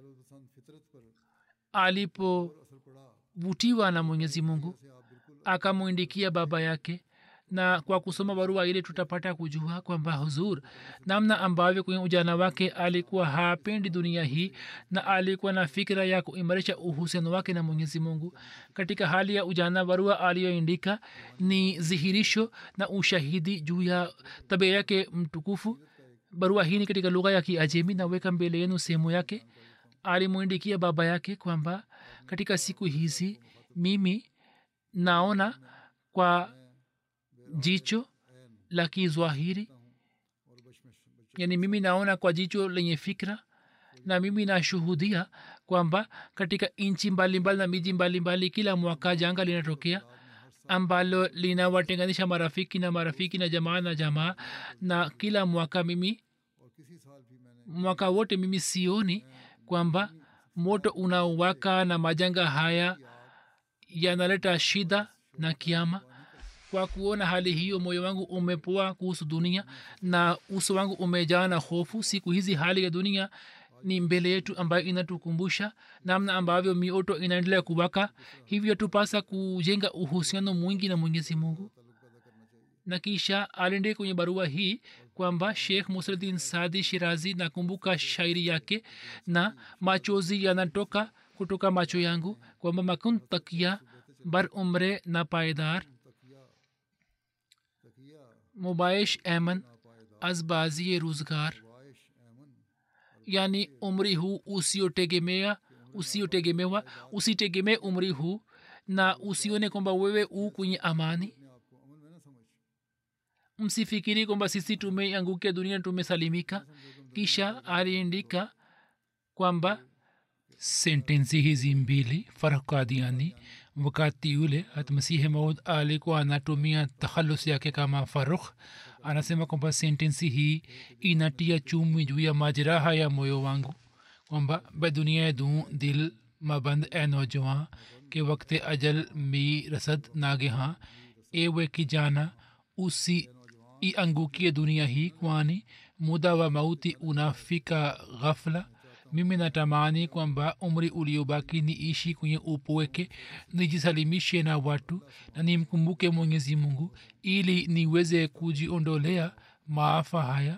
alipovutiwa na mwenyezi mungu akamwindikia baba yake na kwa kusoma barua ile tutapata kujua kwamba huzur namna ambavyo kwenye ujana wake alikuwa hapendi dunia hii na alikuwa na fikira ya kuimarisha uhusiano wake na mwenyezi mungu katika hali ya ujana barua aliyoindika ni dhihirisho na ushahidi juu ya tabia yake mtukufu barua hii ni katika lugha ya kiajemi naweka mbele yenu sehemu yake alimwindikia baba yake kwamba katika siku hizi mimi naona kwa jicho la kizwahiri yani mimi naona kwa jicho lenye fikra na mimi nashuhudia kwamba katika nchi mbalimbali na miji mbalimbali kila mwaka janga linatokea ambalo linawatenganisha marafiki na marafiki na jamaa na jamaa na kila mwaka mimi mwaka wote mimi sioni kwamba moto unaowaka na majanga haya yanaleta shida na kiama kwa kuona hali hiyo moyo wangu umepoa kuhusu dunia na uso wangu umejaa na hofu siku hizi hali ya dunia ni mbele yetu ambayo inatukumbusha namna ambavyo mioto inaendelea kuwaka hivyo tupasa kujenga uhusiano mwingi na mwenyezi mungu na kisha aliendea kwenye barua hii kwamba shekh musradin sadi shirazi nakumbuka shairi yake na machozi yanatoka kutoka macho yangu kwamba makun takia bar umre na paidar मुबाइश एमन azbazie ruzgar yani umri huu usiotegemea usiotegemewa usitegemee umri huu na usione kwamba wewe u kwenye amani msifikiri kwamba sisi tumeangukia dunia tumesalimika kisha aliandika kwamba sentensi hizi mbili farkadiani wakati ule hatmasihi maud alikuwa anatumia takhalus yake kama farukh anasema kwamba sentensi hii inatia chumi juu ya majeraha ya moyo wangu kwamba be dunia du dil maband e nojwan ke wakte ajal mi rasad nageha ewe kijana usi iangukie dunia hii kwani muda wa mauti unafika ghafla mimi natamani kwamba umri uliobaki niishi kwenye upweke nijisalimishe na watu na nimkumbuke mwenyezi mungu ili niweze kujiondolea maafa haya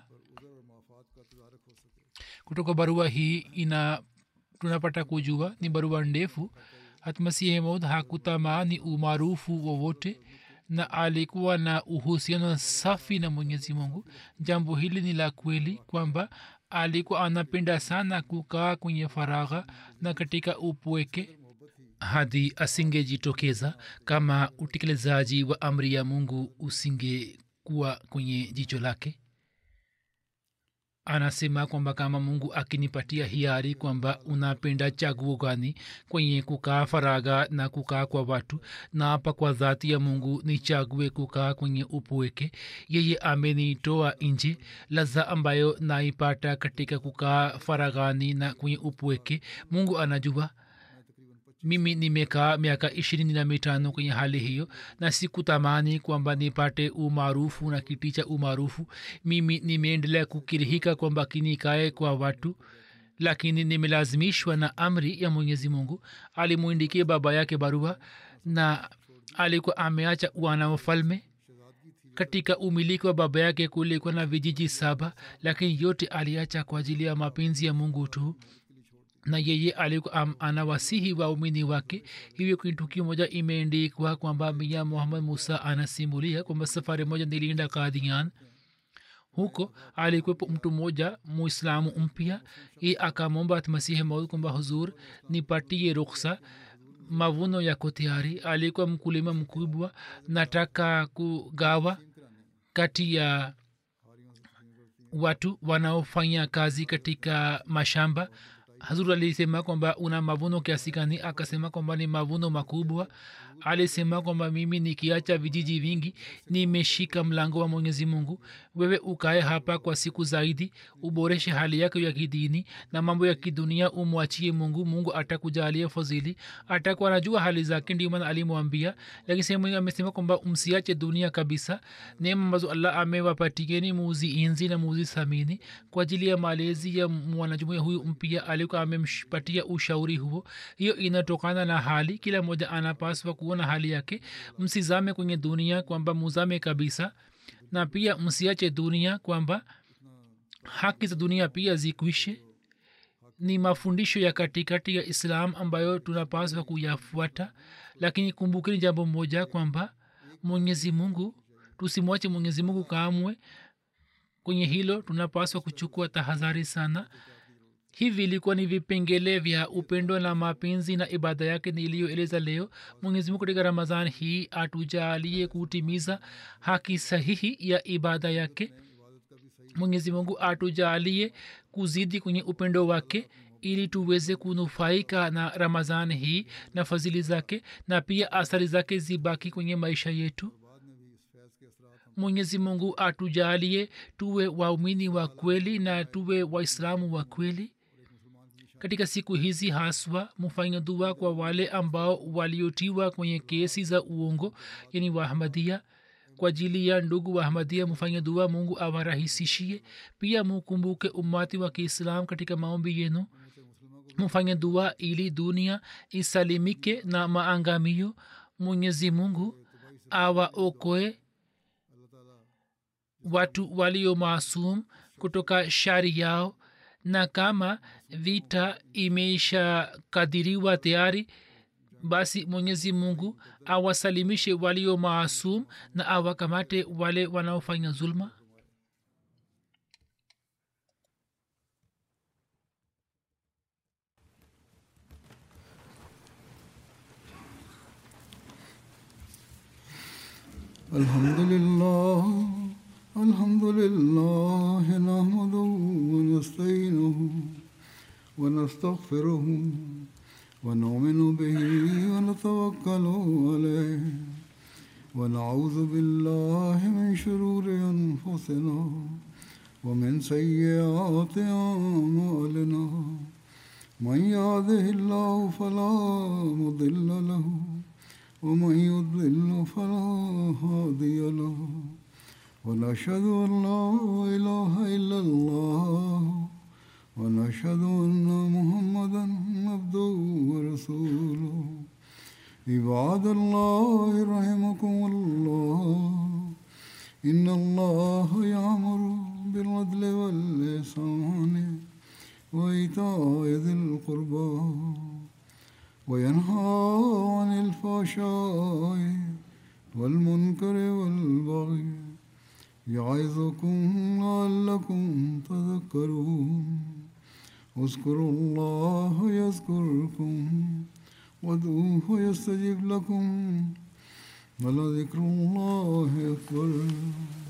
kutoka barua hii ina tunapata kujua ni barua ndefu hatmasihi maud hakutamani umaarufu wowote na alikuwa na uhusiano safi na mwenyezi mungu jambo hili ni la kweli kwamba alikuwa anapenda sana kukaa kwenye faragha na katika upweke hadi asingejitokeza kama utekelezaji wa amri ya mungu usingekuwa kwenye jicho lake anasema kwamba kama mungu akinipatia hiari kwamba unapenda chaguo gani kwenye kukaa faraga na kukaa kwa watu na hapa kwa dhati ya mungu nichague kukaa kwenye upweke yeye amenitoa nje laza ambayo naipata katika kukaa faragani na kwenye upweke mungu anajua mimi nimekaa miaka ishirini na mitano kwenye hali hiyo na sikutamani kwamba nipate umaarufu na kiti cha umaarufu mimi nimeendelea kukirihika kwamba kinikae kwa watu lakini nimelazimishwa na amri ya mwenyezi mungu alimwindikia baba yake barua na alikuwa ameacha wana wafalme katika umiliki wa baba yake kulikuwa na vijiji saba lakini yote aliacha kwa ajili ya mapenzi ya mungu tu na yeye alikuwa anawasihi waumini wake hivyo kwenye tukio moja imeendikwa kwamba mia muhammad musa anasimulia kwamba safari moja nilienda kadian huko alikuwepo mtu mmoja muislamu mpya i akamwomba masihi maud kwamba huzur nipatie ruksa mavuno yako tayari alikuwa mkulima mkubwa nataka kugawa kati ya watu wanaofanya kazi katika mashamba hazur alisema kwamba una mavuno kiasi gani akasema kwamba ni mavuno makubwa alisema kwamba mimi nikiacha vijiji vingi nimeshika mlango wa mwenyezi mungu wewe ukae hapa kwa siku zaidi uboreshe hali yako ya kidini na mambo ya kidunia umwachie mungu mungu atakujalia fadhili atakuwa anajua hali zake ndio maana alimwambia lakini sehemu amesema kwamba msiache dunia kabisa neema ambazo allah amewapatieni muuzi inzi na muuzi thamini kwa ajili ya malezi ya mwanajumuia huyu mpya alikuwa amempatia ushauri huo hiyo inatokana na hali kila mmoja anapaswa kuona hali yake msizame kwenye dunia kwamba muzame kabisa na pia msiache dunia kwamba haki za dunia pia zikwishe ni mafundisho ya katikati ya islam ambayo tunapaswa kuyafuata lakini kumbukeni jambo moja kwamba mwenyezi mungu tusimwache mwenyezi mungu kamwe kwenye hilo tunapaswa kuchukua tahadhari sana hivi ilikuwa ni vipengele vya upendo na mapenzi na ibada yake niliyoeleza leo mwenyezimungu katika ramazan hii atujalie kutimiza haki sahihi ya ibada yake mwenyezimungu atujalie kuzidi kwenye upendo wake ili tuweze kunufaika na ramazan hii na fadhili zake na pia athari zake zibaki kwenye maisha yetu mwenyezi mungu atujalie tuwe waumini wa kweli na tuwe waislamu wa kweli katika siku hizi haswa mufanya dua kwa wale ambao waliotiwa kwenye kesi za uongo yani wahamadia kwa ajili ya ndugu wahamadia mufanya dua mungu awarahisishie pia mukumbuke umati wa kiislam katika maombi yenu mufanye dua ili dunia isalimike na maangamio mwenyezi mungu awaokoe watu walio maasum kutoka shari yao na kama vita imeisha kadiriwa tayari basi mwenyezi mungu awasalimishe walio maasum na awakamate wale wanaofanya zulma الحمد لله الحمد لله نحمده ونستعينه ونستغفره ونؤمن به ونتوكل عليه ونعوذ بالله من شرور انفسنا ومن سيئات اعمالنا من يهده الله فلا مضل له ومن يضلل فلا هادي له ونشهد أن لا إله إلا الله ونشهد أن محمدا عبده ورسوله عباد الله رحمكم الله إن الله يأمر بالعدل والإحسان وإيتاء ذي القربى وينهى عن الفحشاء والمنكر والبغي يعظكم لعلكم تذكرون اذكروا الله يذكركم وادعوه يستجب لكم ولذكر الله أكبر